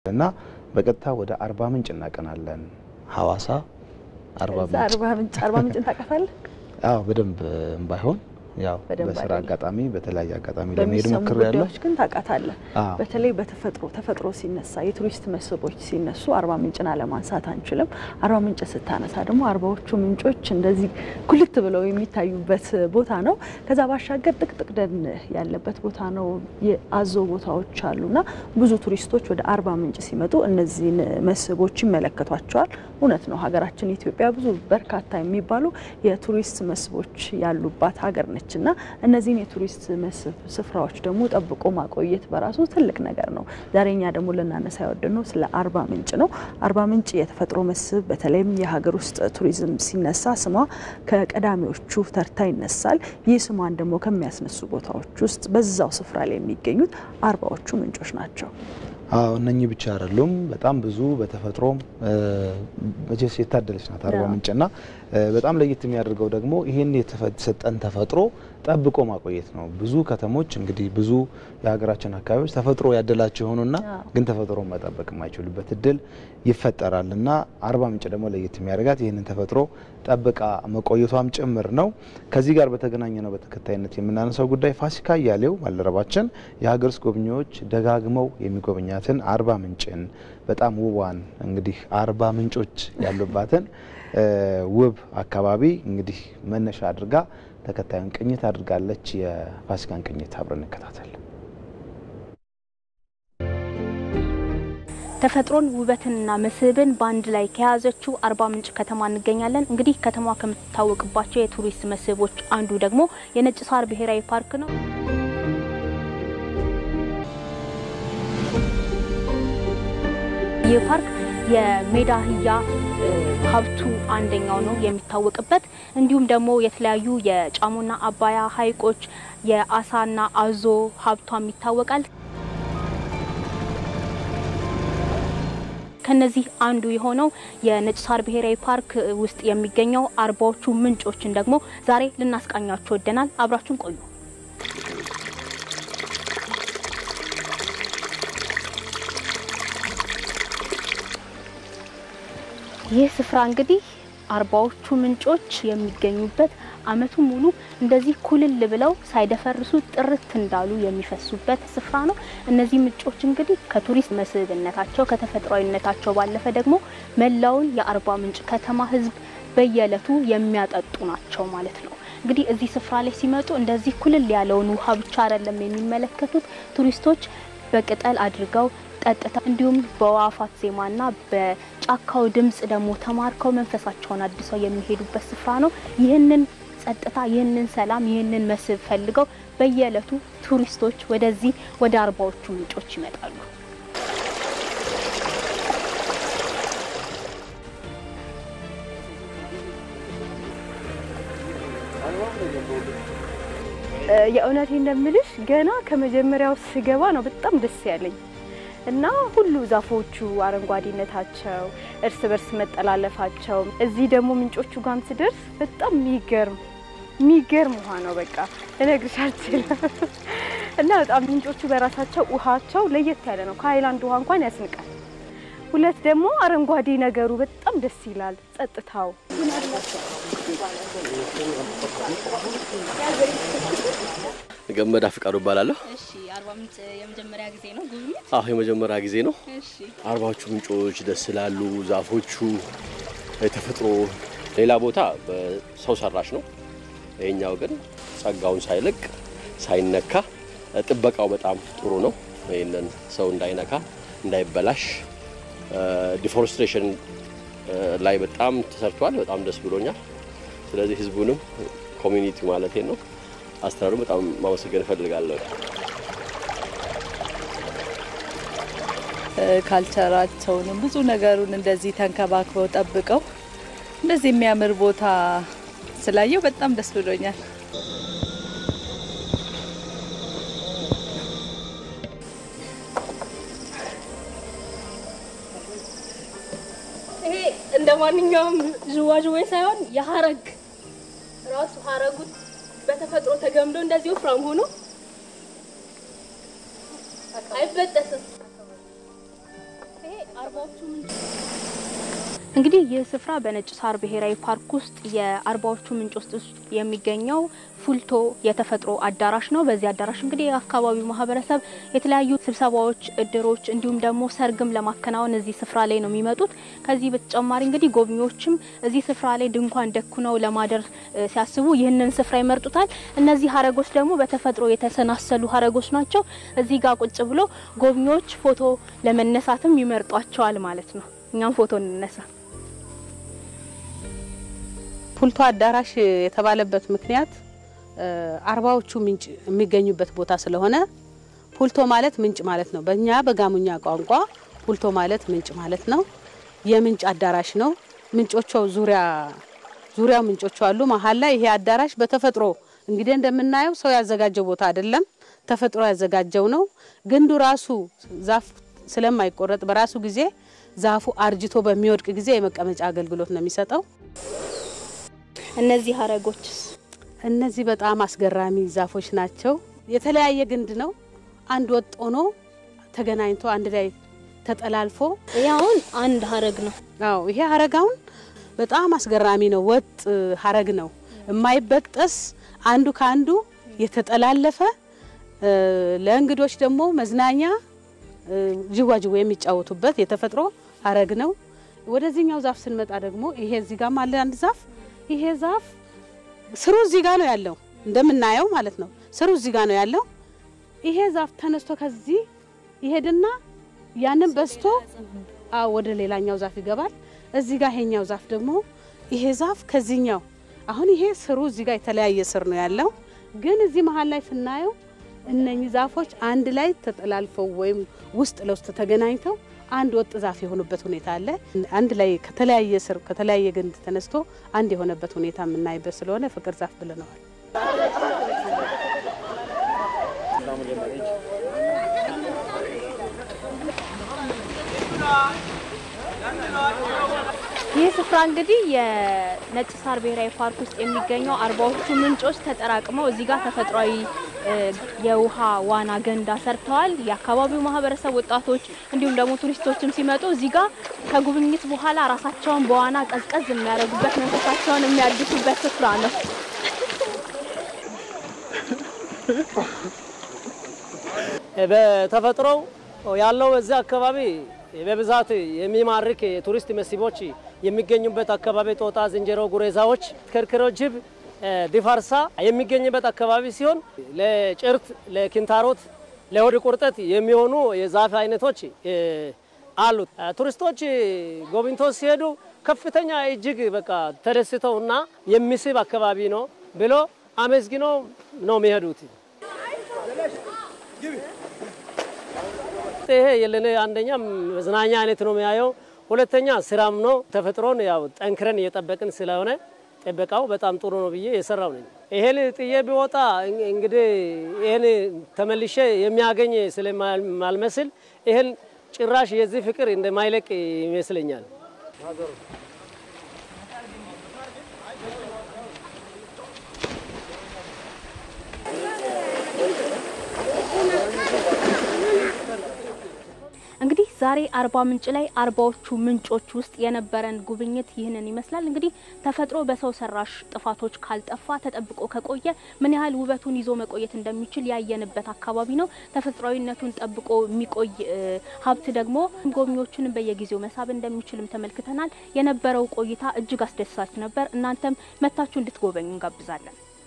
እና በቀጥታ ወደ አርባ ምንጭ እናቀናለን። ሀዋሳ አርባ እዛ ምንጭ አርባ ምንጭ አርባ ምንጭን ታውቃታለህ? አዎ በደንብ ባይሆን ያው በደንብ በስራ አይደለም። አጋጣሚ በተለያየ አጋጣሚ ለመሄድ በሚሰሙ ሞክሬያለሁ። ጉዳዮች ግን ታውቃታለህ። አዎ በተለይ በተፈጥሮ ተፈጥሮ ሲነሳ የቱሪስት መስህቦች ሲነሱ አርባ ምንጭን አለማንሳት አንችልም። አርባ ምንጭ ስታነሳ ደግሞ አርባዎቹ ምንጮች እንደዚህ ኩልት ብለው የሚታዩበት ቦታ ነው። ከዛ ባሻገር ጥቅጥቅ ደን ያለበት ቦታ ነው። የአዞ ቦታዎች አሉና ብዙ ቱሪስቶች ወደ አርባ ምንጭ ሲመጡ እነዚህን መስህቦች ይመለከቷቸዋል። እውነት ነው። ሀገራችን ኢትዮጵያ ብዙ በርካታ የሚባሉ የቱሪስት መስህቦች ያሉባት ሀገር ነች እና እነዚህን የቱሪስት መስህብ ስፍራዎች ደግሞ ጠብቆ ማቆየት በራሱ ትልቅ ነገር ነው። ዛሬ እኛ ደግሞ ልናነሳ ያወደድነው ስለ አርባ ምንጭ ነው። አርባ ምንጭ የተፈጥሮ መስህብ በተለይም የሀገር ውስጥ ቱሪዝም ሲነሳ ስሟ ከቀዳሚዎቹ ተርታ ይነሳል። ይህ ስሟን ደግሞ ከሚያስነሱ ቦታዎች ውስጥ በዛው ስፍራ ላይ የሚገኙት አርባዎቹ ምንጮች ናቸው። አዎ እነኚህ ብቻ አይደሉም። በጣም ብዙ በተፈጥሮ መቼስ የታደለች ናት አርባ አዎ። ምንጭና እ በጣም ለየት የሚያደርገው ደግሞ ይህን የተሰጠን ተፈጥሮ ጠብቆ ማቆየት ነው። ብዙ ከተሞች እንግዲህ ብዙ የሀገራችን አካባቢዎች ተፈጥሮ ያደላቸው የሆኑና አዎ። ግን ተፈጥሮ መጠበቅ የማይችሉበት እድል ይፈጠራል እና አርባ ምንጭ ደግሞ ለየት የሚያደርጋት ይህንን ተፈጥሮ ጠብቃ መቆየቷም ጭምር ነው። ከዚህ ጋር በተገናኘ ነው በተከታይነት የምናነሳው ጉዳይ ፋሲካ እያሌው ባልደረባችን የሀገር ውስጥ ጎብኚዎች ደጋግመው የሚጎበኛትን አርባ ምንጭን በጣም ውቧን እንግዲህ አርባ ምንጮች ያሉባትን እ ውብ አካባቢ እንግዲህ መነሻ አድርጋ ተከታዩን ቅኝት አድርጋለች። የፋሲካን ቅኝት አብረን እንከታተል። ተፈጥሮን ውበትንና መስህብን በአንድ ላይ ከያዘችው አርባ ምንጭ ከተማ እንገኛለን። እንግዲህ ከተማዋ ከምትታወቅባቸው የቱሪስት መስህቦች አንዱ ደግሞ የነጭ ሳር ብሔራዊ ፓርክ ነው። ይህ ፓርክ የሜዳ አህያ እ፣ ሀብቱ አንደኛው ነው የሚታወቅበት። እንዲሁም ደግሞ የተለያዩ የጫሞና አባያ ሐይቆች የአሳና አዞ ሀብቷም ይታወቃል። ከነዚህ አንዱ የሆነው የነጭ ሳር ብሔራዊ ፓርክ ውስጥ የሚገኘው አርባዎቹ ምንጮችን ደግሞ ዛሬ ልናስቃኛችሁ ወደናል። አብራችሁን ቆዩ። ይህ ስፍራ እንግዲህ አርባዎቹ ምንጮች የሚገኙበት ዓመቱን ሙሉ እንደዚህ ኩልል ብለው ሳይደፈርሱ ጥርት እንዳሉ የሚፈሱበት ስፍራ ነው። እነዚህ ምንጮች እንግዲህ ከቱሪስት መስህብነታቸው ከተፈጥሯዊነታቸው ባለፈ ደግሞ መላውን የአርባ ምንጭ ከተማ ሕዝብ በየዕለቱ የሚያጠጡ ናቸው ማለት ነው። እንግዲህ እዚህ ስፍራ ላይ ሲመጡ እንደዚህ ኩልል ያለውን ውሃ ብቻ አይደለም የሚመለከቱት ቱሪስቶች በቅጠል አድርገው ጠጥታ እንዲሁም በዋፋት ዜማና በጫካው ድምጽ ደግሞ ተማርከው መንፈሳቸውን አድሰው የሚሄዱበት ስፍራ ነው። ይህንን ጸጥታ፣ ይህንን ሰላም፣ ይህንን መስህብ ፈልገው በየዕለቱ ቱሪስቶች ወደዚህ ወደ አርባዎቹ ምንጮች ይመጣሉ። የእውነቴ እንደምልሽ ገና ከመጀመሪያው ስገባ ነው በጣም ደስ ያለኝ እና ሁሉ ዛፎቹ አረንጓዴነታቸው፣ እርስ በርስ መጠላለፋቸው፣ እዚህ ደግሞ ምንጮቹ ጋም ስደርስ በጣም የሚገርም የሚገርም ውሃ ነው። በቃ ልነግርሽ አልችልም። እና በጣም ምንጮቹ በራሳቸው ውሃቸው ለየት ያለ ነው። ከሀይላንድ ውሃ እንኳን ያስንቃል። ሁለት ደግሞ አረንጓዴ ነገሩ በጣም ደስ ይላል። ጸጥታው ገመዳ ፍቃዱ እባላለሁ። እሺ፣ አርባ ምንጭ የመጀመሪያ ጊዜ ነው ጉብኝት? አሁ የመጀመሪያ ጊዜ ነው። እሺ፣ አርባዎቹ ምንጮች ደስ ይላሉ። ዛፎቹ፣ የተፈጥሮ ሌላ ቦታ በሰው ሰራሽ ነው። ይሄኛው ግን ጸጋውን ሳይለቅ ሳይነካ፣ ጥበቃው በጣም ጥሩ ነው። ይህንን ሰው እንዳይነካ እንዳይበላሽ፣ ዲፎሬስቴሽን ላይ በጣም ተሰርቷል። በጣም ደስ ብሎኛል። ስለዚህ ህዝቡንም ኮሚኒቲ ማለት ነው አስተዳደሩ በጣም ማመሰገን እፈልጋለሁ። ካልቸራቸውንም ብዙ ነገሩን እንደዚህ ተንከባክበው ጠብቀው እንደዚህ የሚያምር ቦታ ስላየው በጣም ደስ ብሎኛል። ይሄ እንደ ማንኛውም ዥዋዥዌ ሳይሆን የሀረግ ራሱ ሀረጉ በተፈጥሮ ተገምዶ እንደዚህ ወፍራም ሆኖ አይበጠስም። እንግዲህ ይህ ስፍራ በነጭ ሳር ብሔራዊ ፓርክ ውስጥ የአርባዎቹ ምንጭ ውስጥ የሚገኘው ፉልቶ የተፈጥሮ አዳራሽ ነው። በዚህ አዳራሽ እንግዲህ የአካባቢው ማህበረሰብ የተለያዩ ስብሰባዎች፣ እድሮች እንዲሁም ደግሞ ሰርግም ለማከናወን እዚህ ስፍራ ላይ ነው የሚመጡት። ከዚህ በተጨማሪ እንግዲህ ጎብኚዎችም እዚህ ስፍራ ላይ ድንኳን ደኩነው ለማደር እ፣ ሲያስቡ ይህንን ስፍራ ይመርጡታል። እነዚህ ሀረጎች ደግሞ በተፈጥሮ የተሰናሰሉ ሀረጎች ናቸው። እዚህ ጋር ቁጭ ብሎ ጎብኚዎች ፎቶ ለመነሳትም ይመርጧቸዋል ማለት ነው። እኛም ፎቶ እንነሳ። ፑልቶ አዳራሽ የተባለበት ምክንያት እ፣ አርባዎቹ ምንጭ የሚገኙበት ቦታ ስለሆነ ፑልቶ ማለት ምንጭ ማለት ነው። በእኛ በጋሙኛ ቋንቋ ፑልቶ ማለት ምንጭ ማለት ነው። የምንጭ አዳራሽ ነው። ምንጮቹ ዙሪያ ዙሪያው ምንጮቹ አሉ። መሀል ላይ ይሄ አዳራሽ በተፈጥሮ እንግዲህ እንደምናየው ሰው ያዘጋጀው ቦታ አይደለም፣ ተፈጥሮ ያዘጋጀው ነው። ግንዱ ራሱ ዛፍ ስለማይቆረጥ በራሱ ጊዜ ዛፉ አርጅቶ በሚወድቅ ጊዜ የመቀመጫ አገልግሎት ነው የሚሰጠው። እነዚህ ሀረጎችስ እነዚህ በጣም አስገራሚ ዛፎች ናቸው። የተለያየ ግንድ ነው። አንድ ወጥ ሆኖ ተገናኝቶ አንድ ላይ ተጠላልፎ ይህ አሁን አንድ ሀረግ ነው። አዎ ይሄ ሀረጋውን በጣም አስገራሚ ነው። ወጥ ሀረግ ነው የማይበጠስ አንዱ ከአንዱ የተጠላለፈ እ፣ ለእንግዶች ደግሞ መዝናኛ እ፣ ጅዋጅዌ የሚጫወቱበት የተፈጥሮ ሀረግ ነው። ወደዚህኛው ዛፍ ስንመጣ ደግሞ ይሄ እዚህ ጋር አለ አንድ ዛፍ። ይሄ ዛፍ ስሩ እዚህ ጋር ነው ያለው እንደምናየው ማለት ነው። ስሩ እዚህ ጋር ነው ያለው። ይሄ ዛፍ ተነስቶ ከዚህ ይሄድና ያንን በስቶ አዎ ወደ ሌላኛው ዛፍ ይገባል። እዚህ ጋር ይሄኛው ዛፍ ደግሞ ይሄ ዛፍ ከዚህኛው አሁን ይሄ ስሩ እዚህ ጋር የተለያየ ስር ነው ያለው፣ ግን እዚህ መሀል ላይ ስናየው እነኚህ ዛፎች አንድ ላይ ተጠላልፈው ወይም ውስጥ ለውስጥ ተገናኝተው አንድ ወጥ ዛፍ የሆኑበት ሁኔታ አለ። አንድ ላይ ከተለያየ ስር ከተለያየ ግንድ ተነስቶ አንድ የሆነበት ሁኔታ የምናይበት ስለሆነ ፍቅር ዛፍ ብለነዋል። ይህ ስፍራ እንግዲህ የነጭ ሳር ብሔራዊ ፓርክ ውስጥ የሚገኘው አርባዎቹ ምንጮች ተጠራቅመው እዚህ ጋር ተፈጥሯዊ እ፣ የውሃ ዋና ገንዳ ሰርተዋል። የአካባቢው ማህበረሰብ ወጣቶች፣ እንዲሁም ደግሞ ቱሪስቶችም ሲመጡ እዚህ ጋር ከጉብኝት በኋላ ራሳቸውን በዋና ቀዝቀዝ የሚያደርጉበት መንፈሳቸውን የሚያድሱበት ስፍራ ነው። በተፈጥሮው ያለው እዚህ አካባቢ በብዛት የሚማርክ የቱሪስት መስህቦች የሚገኙበት አካባቢ ጦጣ፣ ዝንጀሮ፣ ጉሬዛዎች፣ ከርክሮ፣ ጅብ፣ ዲፋርሳ የሚገኝበት አካባቢ ሲሆን ለጭርት፣ ለኪንታሮት፣ ለሆድ ቁርጠት የሚሆኑ የዛፍ አይነቶች አሉት። ቱሪስቶች ጎብኝቶ ሲሄዱ ከፍተኛ እጅግ በቃ ተደስተውና የሚስብ አካባቢ ነው ብሎ አመስግኖ ነው የሚሄዱት። ይሄ የለኔ አንደኛ መዝናኛ አይነት ነው የሚያየው፣ ሁለተኛ ስራም ነው። ተፈጥሮን ያው ጠንክረን እየጠበቅን ስለሆነ ጥበቃው በጣም ጥሩ ነው ብዬ የሰራው ነኝ። ይሄን ጥዬ ቢወጣ እንግዲህ ይሄን ተመልሼ የሚያገኝ ስለማልመስል ይሄን ጭራሽ የዚህ ፍቅር እንደማይለቅ ይመስለኛል። እንግዲህ ዛሬ አርባ ምንጭ ላይ አርባዎቹ ምንጮች ውስጥ የነበረን ጉብኝት ይህንን ይመስላል። እንግዲህ ተፈጥሮ በሰው ሰራሽ ጥፋቶች ካልጠፋ ተጠብቆ ከቆየ ምን ያህል ውበቱን ይዞ መቆየት እንደሚችል ያየንበት አካባቢ ነው። ተፈጥሯዊነቱን ጠብቆ የሚቆይ እ፣ ሀብት ደግሞ ጎብኚዎቹንም በየጊዜው መሳብ እንደሚችልም ተመልክተናል። የነበረው ቆይታ እጅግ አስደሳች ነበር። እናንተም መታችሁ እንድትጎበኙ እንጋብዛለን።